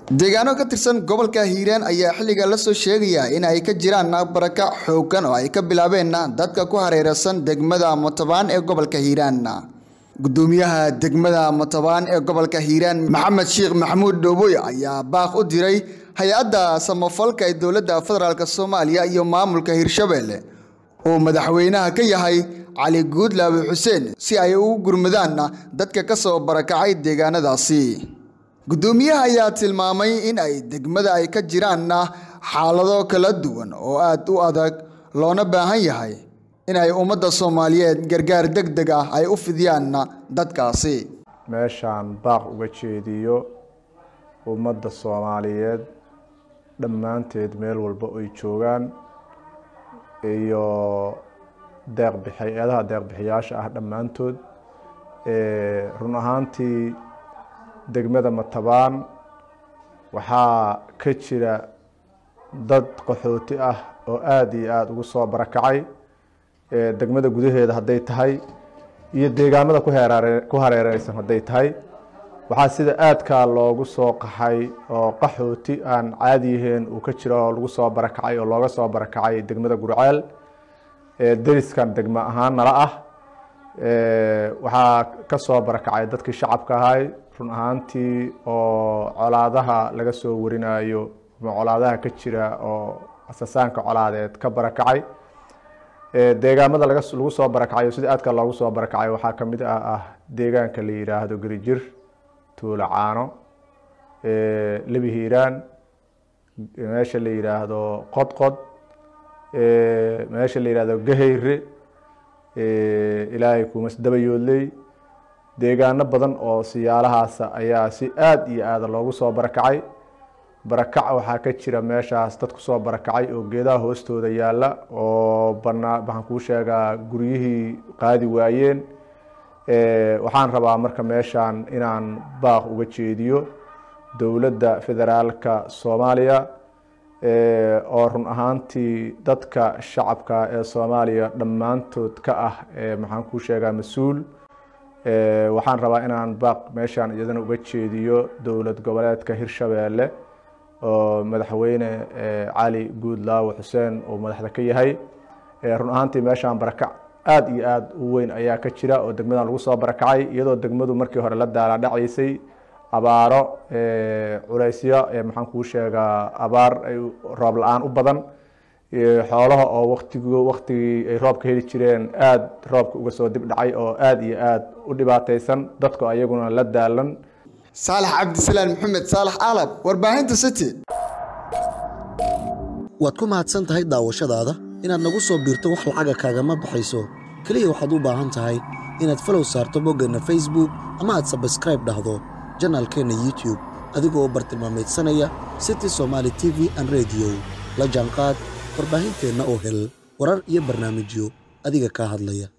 deegaano ka tirsan gobolka hiiraan ayaa xilliga la soo sheegaya in ay ka jiraan barakac xooggan oo ay ka bilaabeen dadka ku hareeraysan degmada motabaan ee gobolka hiiraan gudoomiyaha degmada motabaan ee gobolka hiiraan maxamed sheekh maxamuud dhooboy ayaa baaq u diray hay-adda samafalka ee dowladda federaalk soomaaliya iyo maamulka hirshabelle uu madaxweynaha ka yahay cali guudlaabe xuseen si ay ugu gurmadaan dadka ka soo barakacay deegaanadaasi gudoomiyaha ayaa tilmaamay in ay degmada ay ka jiraan xaalado kala duwan oo aad u adag loona baahan yahay in ay ummadda soomaaliyeed gargaar deg deg ah ay u fidiyaan dadkaasi meeshaan baaq uga jeediyo ummadda soomaaliyeed dhammaanteed meel walba ay joogaan iyo deeqbixi eedaha deeqbixiyaasha ah dhammaantood run ahaantii degmada matabaan waxaa ka jira dad qaxooti ah oo aada iyo aada ugu soo barakacay degmada gudaheeda hadday tahay iyo deegaamada ku heeraare ku hareereysan hadday tahay waxaa sida aadkaa loogu soo qaxay oo qaxooti aan caadi yahayn uu ka jiro oo lagu soo barakacay oo looga soo barakacay degmada gurceel deriskan degmo ahaan nala ah waxaa ka soo barakacay dadkii shacabka ahay run ahaantii oo colaadaha laga soo warinayo ama colaadaha ka jira oo asasaanka colaadeed ka barakacay deegaamada laga lagu soo barakacayo sida aadka loogu soo barakacay waxaa kamid ah ah deegaanka la yidhaahdo gerijir tuulo caano lebi hiiraan meesha la yidhaahdo qodqod meesha la yidhaahdo gahayre ilaahay kumas dabayoodley deegaano badan oo siyaalahaasa ayaa si aada iyo aada loogu soo barakacay barakac waxaa ka jira meeshaas dad kusoo barakacay oo geedaha hoostooda yaalla oo banaa waxaan kuu sheegaa guryihii qaadi waayeen waxaan rabaa marka meeshaan inaan baaq uga jeediyo dowladda federaalka soomaaliya oo run ahaantii dadka shacabka ee soomaaliya dhammaantood ka ah maxaan kuu sheegaa mas-uul waxaan rabaa inaan baaq meeshaan iyadana uga jeediyo dowlad goboleedka hirshabeelle oo madaxweyne cali guudlaawe xuseen uu madaxda ka yahay run ahaantii meeshaan barakac aada iyo aada u weyn ayaa ka jira oo degmadan lagu soo barakacay iyadoo degmadu markii hore la daalaadhacaysay abaaro culeysyo maxaan kuu sheegaa abaar ay roob la-aan u badan xoolaha oo waqtig waqtigii ay roobka heli jireen aada roobka uga soo dib dhacay oo aada iyo aada u dhibaateysan dadku ayaguna la daalan saalax cabdisalaan maxamed saalax aalab warbaahinta city waad ku mahadsan tahay daawashadaada inaad nagu soo biirto wax lacaga kaagama baxayso keliya waxaad u baahan tahay inaad falow saarto boggeenna facebook ama aad sabskraib dhahdo janaalkeenna youtube adigoo bartilmaamaydsanaya city somaali t v an rediyo la jaanqaad warbaahinteenna oo hel warar iyo barnaamijyo adiga kaa hadlaya